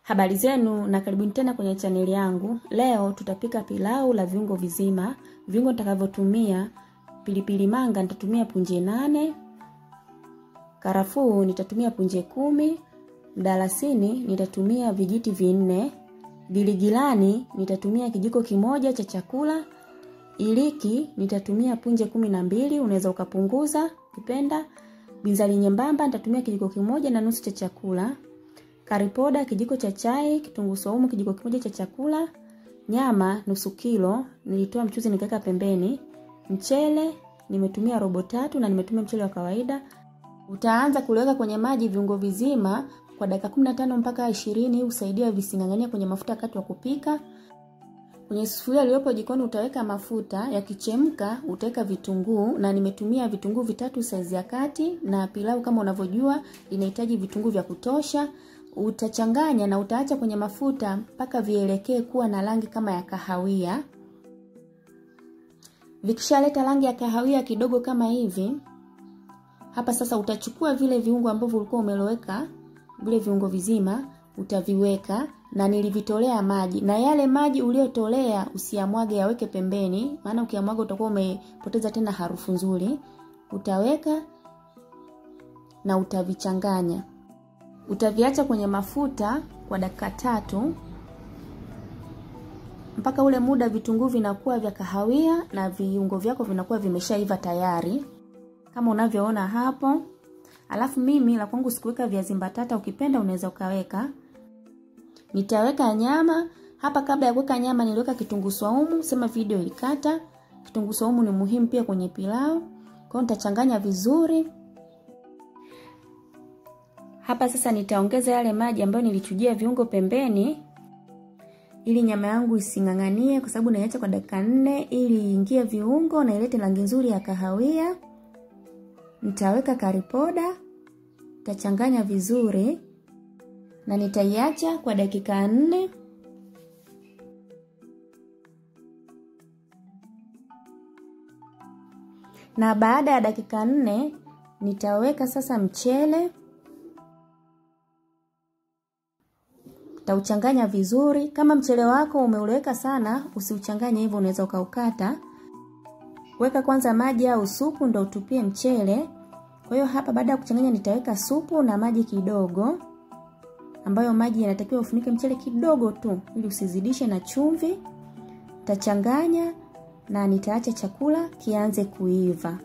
Habari zenu na karibuni tena kwenye chaneli yangu. Leo tutapika pilau la viungo vizima. Viungo nitakavyotumia: pilipili manga nitatumia punje nane, karafuu nitatumia punje kumi, mdalasini nitatumia vijiti vinne, giligilani nitatumia kijiko kimoja cha chakula, iliki nitatumia punje kumi na mbili, unaweza ukapunguza ukipenda. Binzari nyembamba nitatumia kijiko kimoja na nusu cha chakula karipoda kijiko cha chai, kitunguu saumu kijiko kimoja cha chakula, nyama nusu kilo, nilitoa mchuzi nikaweka pembeni. Mchele nimetumia robo tatu na nimetumia mchele wa kawaida. Utaanza kuliweka kwenye maji viungo vizima kwa dakika 15 mpaka 20, usaidia vising'ang'ania kwenye mafuta wakati wa kupika. Kwenye sufuria iliyopo jikoni utaweka mafuta, yakichemka utaweka vitunguu na nimetumia vitunguu vitatu saizi ya kati, na pilau kama unavyojua inahitaji vitunguu vya kutosha. Utachanganya na utaacha kwenye mafuta mpaka vielekee kuwa na rangi kama ya kahawia. Vikishaleta rangi ya kahawia kidogo kama hivi, hapa sasa utachukua vile viungo ambavyo ulikuwa umeloweka, vile viungo vizima utaviweka, na nilivitolea maji, na yale maji uliyotolea usiyamwage, yaweke pembeni, maana ukiyamwaga utakuwa umepoteza tena harufu nzuri. Utaweka na utavichanganya utaviacha kwenye mafuta kwa dakika tatu mpaka ule muda vitunguu vinakuwa vya kahawia na viungo vyako vinakuwa vimeshaiva tayari kama unavyoona hapo. Alafu mimi la kwangu sikuweka viazi mbatata, ukipenda unaweza ukaweka. Nitaweka nyama hapa. Kabla ya kuweka nyama, niliweka kitunguu saumu, sema video ilikata. Kitunguu saumu ni muhimu pia kwenye pilau, kwa hiyo nitachanganya vizuri. Hapa sasa nitaongeza yale maji ambayo nilichujia viungo pembeni, ili nyama yangu ising'ang'anie, kwa sababu naiacha kwa dakika nne ili iingie viungo na ilete rangi nzuri ya kahawia. Nitaweka karipoda, nitachanganya vizuri na nitaiacha kwa dakika nne. Na baada ya dakika nne nitaweka sasa mchele Tauchanganya vizuri. Kama mchele wako umeuleweka sana, usiuchanganye hivyo, unaweza ukaukata. Weka kwanza maji au supu ndo utupie mchele. Kwa hiyo hapa baada ya kuchanganya nitaweka supu na maji kidogo, ambayo maji yanatakiwa ufunike mchele kidogo tu ili usizidishe na chumvi. Tachanganya na nitaacha chakula kianze kuiva.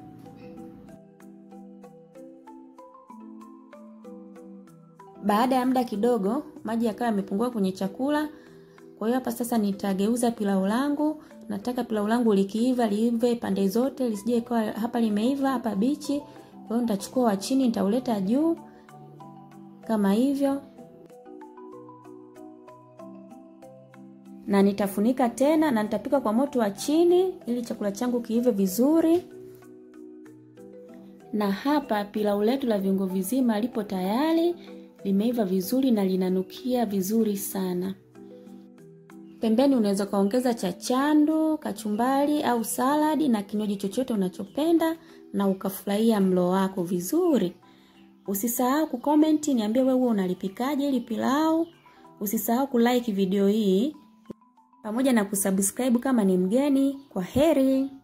Baada ya muda kidogo maji yakawa yamepungua kwenye chakula. Kwa hiyo hapa sasa nitageuza pilau langu. Nataka pilau langu likiiva liive pande zote, lisije ikawa hapa limeiva hapa bichi. Kwa hiyo nitachukua wa chini nitauleta juu kama hivyo, na nitafunika tena na nitapika kwa moto wa chini ili chakula changu kiive vizuri. Na hapa pilau letu la viungo vizima lipo tayari limeiva vizuri na linanukia vizuri sana. Pembeni unaweza ukaongeza cha chandu, kachumbari au saladi na kinywaji chochote unachopenda na ukafurahia mlo wako vizuri. Usisahau kukomenti, niambie wewe unalipikaje ili pilau. Usisahau kulike video hii pamoja na kusubscribe kama ni mgeni. Kwa heri.